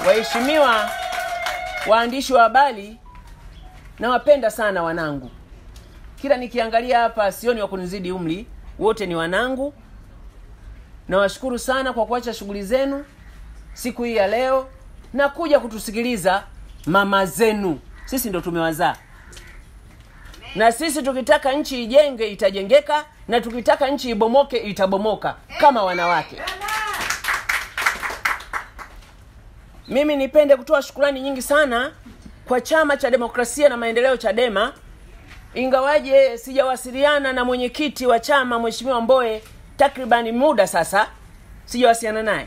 Waheshimiwa waandishi wa habari, nawapenda sana wanangu. Kila nikiangalia hapa sioni wa kunizidi umri, wote ni wanangu. Nawashukuru sana kwa kuacha shughuli zenu siku hii ya leo na kuja kutusikiliza mama zenu. Sisi ndo tumewazaa, na sisi tukitaka nchi ijenge itajengeka, na tukitaka nchi ibomoke itabomoka kama wanawake. Mimi nipende kutoa shukurani nyingi sana kwa Chama cha Demokrasia na Maendeleo, CHADEMA, ingawaje sijawasiliana na mwenyekiti wa chama Mheshimiwa Mboe takribani muda sasa, sijawasiliana naye,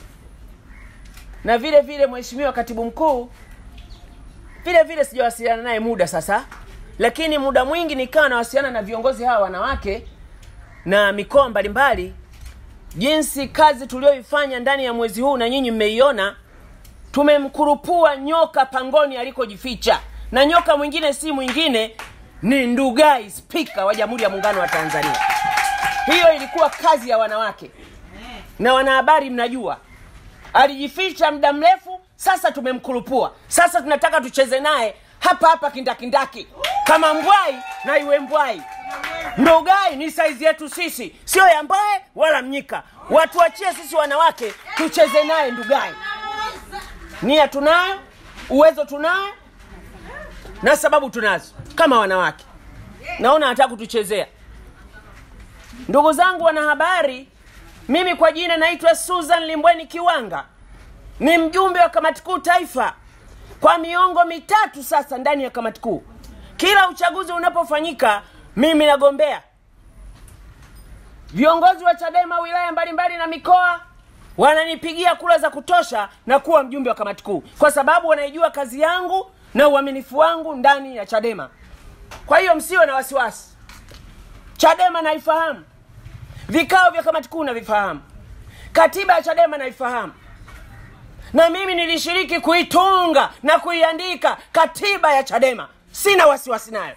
na vile vile Mheshimiwa katibu mkuu vile vile sijawasiliana naye muda sasa, lakini muda mwingi nikawa nawasiliana na viongozi hawa wanawake na mikoa mbalimbali, jinsi kazi tulioifanya ndani ya mwezi huu na nyinyi mmeiona tumemkurupua nyoka pangoni alikojificha, na nyoka mwingine si mwingine ni Ndugai, spika wa Jamhuri ya Muungano wa Tanzania. Hiyo ilikuwa kazi ya wanawake na wanahabari, mnajua alijificha muda mrefu. Sasa tumemkurupua, sasa tunataka tucheze naye hapa hapa kindakindaki, kama mbwai na iwe mbwai. Ndugai ni saizi yetu sisi, sio ya Mbae wala Mnyika. Watuachie sisi wanawake tucheze naye Ndugai. Nia tunayo, uwezo tunayo, na sababu tunazo kama wanawake. Naona anataka kutuchezea. Ndugu zangu wanahabari, mimi kwa jina naitwa Susan Limbweni Kiwanga, ni mjumbe wa kamati kuu taifa kwa miongo mitatu sasa ndani ya kamati kuu. Kila uchaguzi unapofanyika, mimi nagombea. Viongozi wa CHADEMA wilaya mbalimbali na mikoa wananipigia kura za kutosha na kuwa mjumbe wa kamati kuu, kwa sababu wanaijua kazi yangu na uaminifu wangu ndani ya CHADEMA. Kwa hiyo msiwe na wasiwasi, CHADEMA naifahamu, vikao vya kamati kuu navifahamu, katiba ya CHADEMA naifahamu, na mimi nilishiriki kuitunga na kuiandika katiba ya CHADEMA. Sina wasiwasi nayo,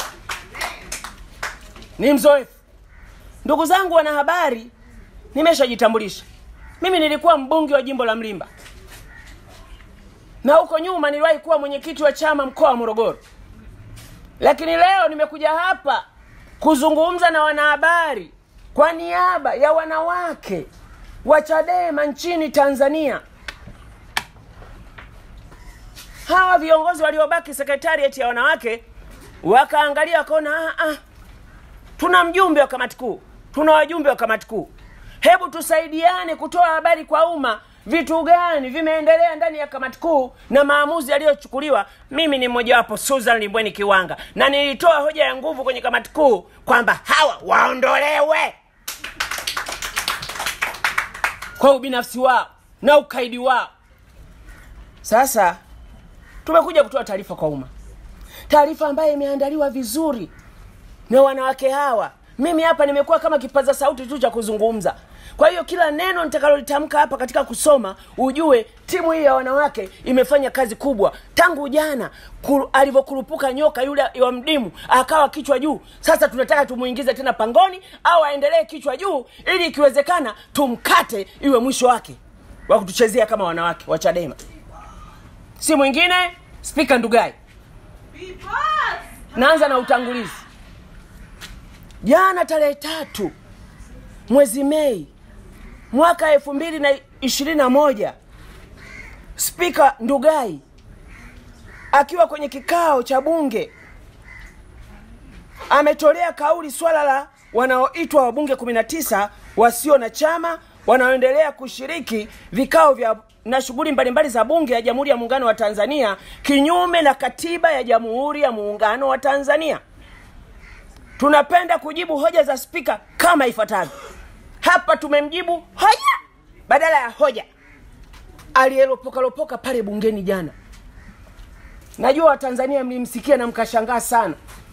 ni mzoefu. Ndugu zangu wanahabari, nimeshajitambulisha. Mimi nilikuwa mbunge wa jimbo la Mlimba na huko nyuma niliwahi kuwa mwenyekiti wa chama mkoa wa Morogoro, lakini leo nimekuja hapa kuzungumza na wanahabari kwa niaba ya wanawake wa CHADEMA nchini Tanzania. Hawa viongozi waliobaki sekretarieti ya wanawake wakaangalia wakaona, ah, ah, tuna mjumbe wa kamati kuu, tuna wajumbe wa kamati kuu hebu tusaidiane kutoa habari kwa umma, vitu gani vimeendelea ndani ya kamati kuu na maamuzi yaliyochukuliwa. Mimi ni mmojawapo, Susan Limbweni Kiwanga, na nilitoa hoja ya nguvu kwenye kamati kuu kwamba hawa waondolewe kwa ubinafsi wao na ukaidi wao. Sasa tumekuja kutoa taarifa kwa umma, taarifa ambayo imeandaliwa vizuri na wanawake hawa mimi hapa nimekuwa kama kipaza sauti tu cha kuzungumza. Kwa hiyo kila neno nitakalolitamka hapa katika kusoma, ujue timu hii ya wanawake imefanya kazi kubwa tangu jana alivyokurupuka nyoka yule wa mdimu akawa kichwa juu. Sasa tunataka tumuingize tena pangoni au aendelee kichwa juu, ili ikiwezekana tumkate, iwe mwisho wake wa kutuchezea kama wanawake wa CHADEMA. Si mwingine Spika Ndugai. Naanza na utangulizi. Jana tarehe tatu mwezi Mei mwaka elfu mbili na ishirini na moja Spika Ndugai akiwa kwenye kikao cha Bunge ametolea kauli swala la wanaoitwa wabunge 19 wasio na chama wanaoendelea kushiriki vikao vya na shughuli mbalimbali za Bunge ya Jamhuri ya Muungano wa Tanzania kinyume na katiba ya Jamhuri ya Muungano wa Tanzania. Tunapenda kujibu hoja za spika kama ifuatavyo. Hapa tumemjibu hoja badala ya hoja aliyelopokalopoka pale bungeni jana. Najua Watanzania mlimsikia na mkashangaa sana.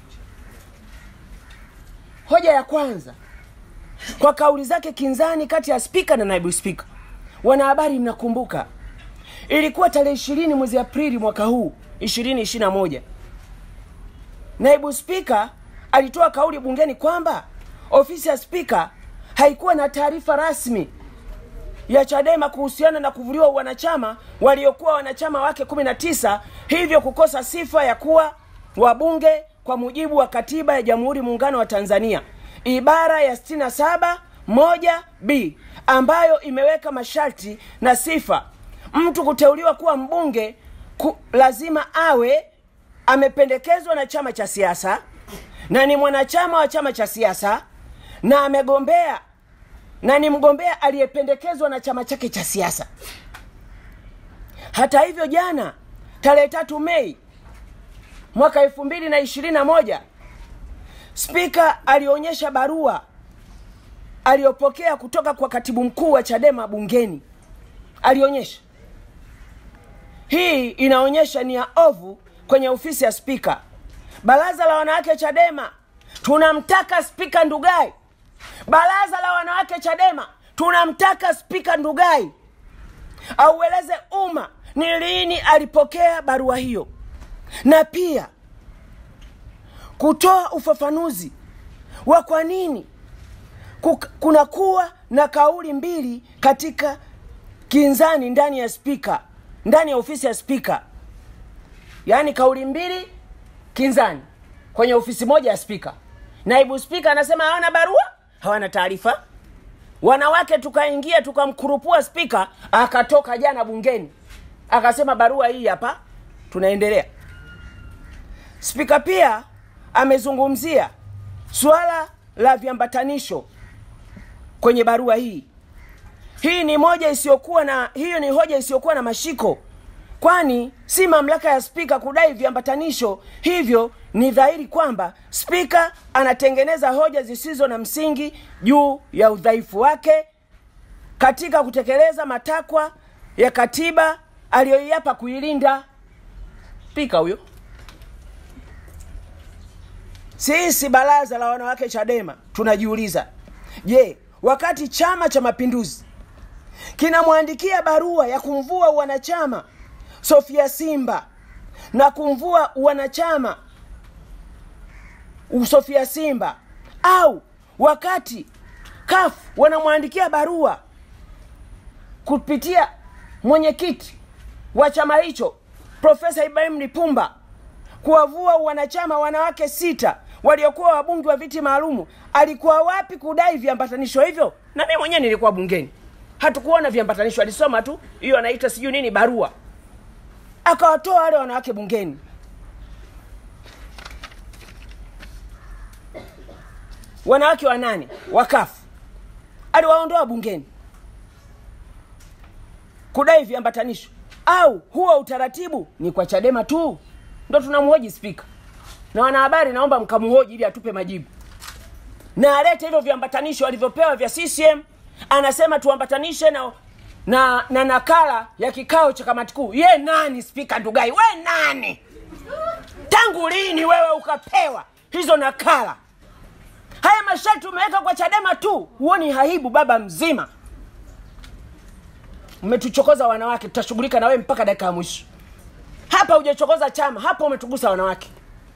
Hoja ya kwanza, kwa kauli zake kinzani kati ya spika na naibu spika. Wanahabari, mnakumbuka ilikuwa tarehe ishirini mwezi Aprili mwaka huu ishirini ishirini na moja naibu spika alitoa kauli bungeni kwamba ofisi ya spika haikuwa na taarifa rasmi ya Chadema kuhusiana na kuvuliwa wanachama waliokuwa wanachama wake 19 hivyo kukosa sifa ya kuwa wabunge kwa mujibu wa katiba ya Jamhuri Muungano wa Tanzania ibara ya 67 moja b ambayo imeweka masharti na sifa mtu kuteuliwa kuwa mbunge ku, lazima awe amependekezwa na chama cha siasa na ni mwanachama wa chama cha siasa na amegombea na ni mgombea aliyependekezwa na chama chake cha siasa. Hata hivyo, jana tarehe tatu Mei mwaka elfu mbili na ishirini na moja Spika alionyesha barua aliyopokea kutoka kwa katibu mkuu wa Chadema bungeni. Alionyesha hii inaonyesha nia ovu kwenye ofisi ya spika. Baraza la wanawake Chadema tunamtaka spika Ndugai. Baraza la wanawake Chadema tunamtaka spika Ndugai aueleze umma ni lini alipokea barua hiyo, na pia kutoa ufafanuzi wa kwa nini kunakuwa na kauli mbili katika kinzani ndani ya spika, ndani ya ofisi ya spika, yaani kauli mbili kinzani kwenye ofisi moja ya spika. Naibu spika anasema hawana barua, hawana taarifa. Wanawake tukaingia tukamkurupua spika, akatoka jana bungeni akasema barua hii hapa, tunaendelea. Spika pia amezungumzia suala la viambatanisho kwenye barua hii. Hii ni moja isiyokuwa na hiyo ni hoja isiyokuwa na mashiko, kwani si mamlaka ya spika kudai viambatanisho. Hivyo ni dhahiri kwamba spika anatengeneza hoja zisizo na msingi juu ya udhaifu wake katika kutekeleza matakwa ya katiba aliyoiapa kuilinda. Spika huyo. Sisi baraza la wanawake Chadema tunajiuliza, je, wakati Chama cha Mapinduzi kinamwandikia barua ya kumvua wanachama Sofia Simba na kumvua wanachama Sofia Simba au wakati CUF wanamwandikia barua kupitia mwenyekiti wa chama hicho Profesa Ibrahim Lipumba kuwavua wanachama wanawake sita waliokuwa wabunge wa viti maalumu, alikuwa wapi kudai viambatanisho hivyo? Na mimi mwenyewe nilikuwa bungeni, hatukuona viambatanisho, alisoma tu hiyo anaita sijui nini barua, akawatoa wale wanawake bungeni. Wanawake wanane wakafu aliwaondoa bungeni kudai viambatanisho, au huo utaratibu ni kwa Chadema tu? Ndo tunamhoji spika na wanahabari, naomba mkamhoji ili atupe majibu na alete hivyo viambatanisho alivyopewa vya CCM. Anasema tuambatanishe na na, na nakala ya kikao cha kamati kuu. Ye nani spika Ndugai? We nani? Tangu lini wewe ukapewa hizo nakala? Haya masharti umeweka kwa Chadema tu, huoni haibu? Baba mzima, umetuchokoza wanawake, tutashughulika na wewe mpaka dakika ya mwisho. Hapa hujachokoza chama, hapa umetugusa wanawake.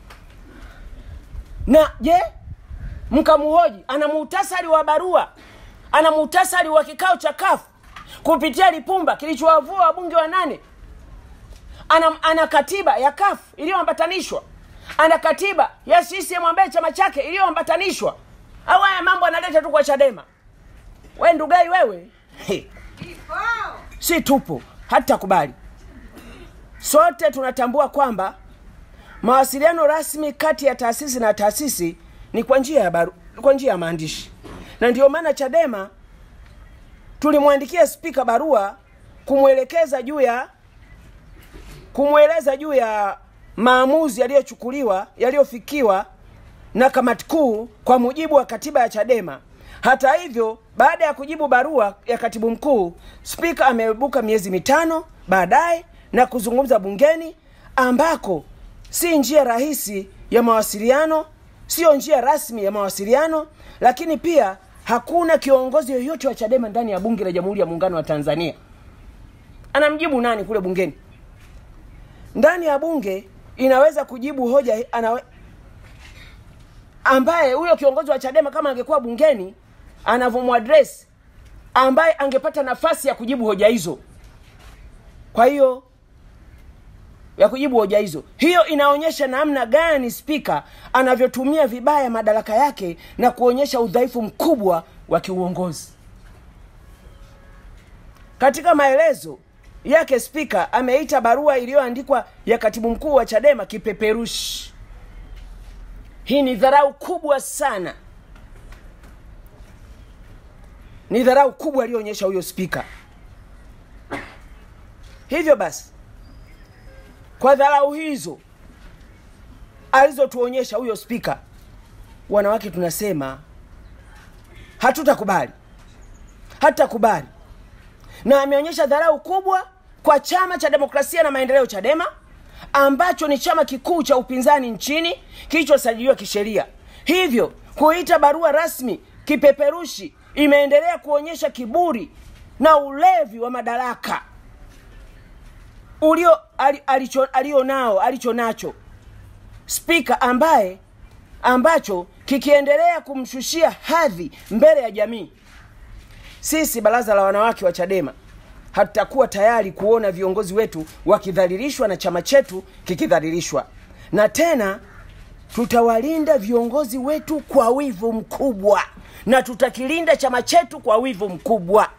Na je, mkamuhoji, ana muhtasari wa barua, ana muhtasari wa kikao cha kafu kupitia Lipumba kilichowavua wabunge wa nane. Ana, ana katiba ya kafu iliyoambatanishwa, ana katiba ya CCM ambaye chama chake iliyoambatanishwa. Au haya mambo analeta tu kwa Chadema? We Ndugai wewe, hey. Si tupo hata kubali. Sote tunatambua kwamba mawasiliano rasmi kati ya taasisi na taasisi ni kwa njia ya baru, kwa njia ya maandishi, na ndio maana Chadema tulimwandikia spika barua kumwelekeza juu ya kumweleza juu ya maamuzi yaliyochukuliwa yaliyofikiwa na kamati kuu kwa mujibu wa katiba ya Chadema. Hata hivyo, baada ya kujibu barua ya katibu mkuu, spika ameibuka miezi mitano baadaye na kuzungumza bungeni, ambako si njia rahisi ya mawasiliano, siyo njia rasmi ya mawasiliano, lakini pia hakuna kiongozi yoyote wa Chadema ndani ya bunge la Jamhuri ya Muungano wa Tanzania. Anamjibu nani kule bungeni? Ndani ya bunge inaweza kujibu hoja anawe, ambaye huyo kiongozi wa Chadema kama angekuwa bungeni anavyomwadresi ambaye angepata nafasi ya kujibu hoja hizo kwa hiyo ya kujibu hoja hizo hiyo inaonyesha namna gani spika anavyotumia vibaya madaraka yake na kuonyesha udhaifu mkubwa wa kiuongozi katika maelezo yake spika ameita barua iliyoandikwa ya katibu mkuu wa chadema kipeperushi hii ni dharau kubwa sana ni dharau kubwa aliyoonyesha huyo spika hivyo basi kwa dharau hizo alizotuonyesha huyo spika wanawake tunasema hatutakubali hatutakubali na ameonyesha dharau kubwa kwa chama cha demokrasia na maendeleo chadema ambacho ni chama kikuu cha upinzani nchini kilichosajiliwa kisheria hivyo kuita barua rasmi kipeperushi imeendelea kuonyesha kiburi na ulevi wa madaraka ulio ali- alicho alio nao alicho nacho spika ambaye ambacho kikiendelea kumshushia hadhi mbele ya jamii sisi baraza la wanawake wa chadema hatutakuwa tayari kuona viongozi wetu wakidhalilishwa na chama chetu kikidhalilishwa na tena tutawalinda viongozi wetu kwa wivu mkubwa na tutakilinda chama chetu kwa wivu mkubwa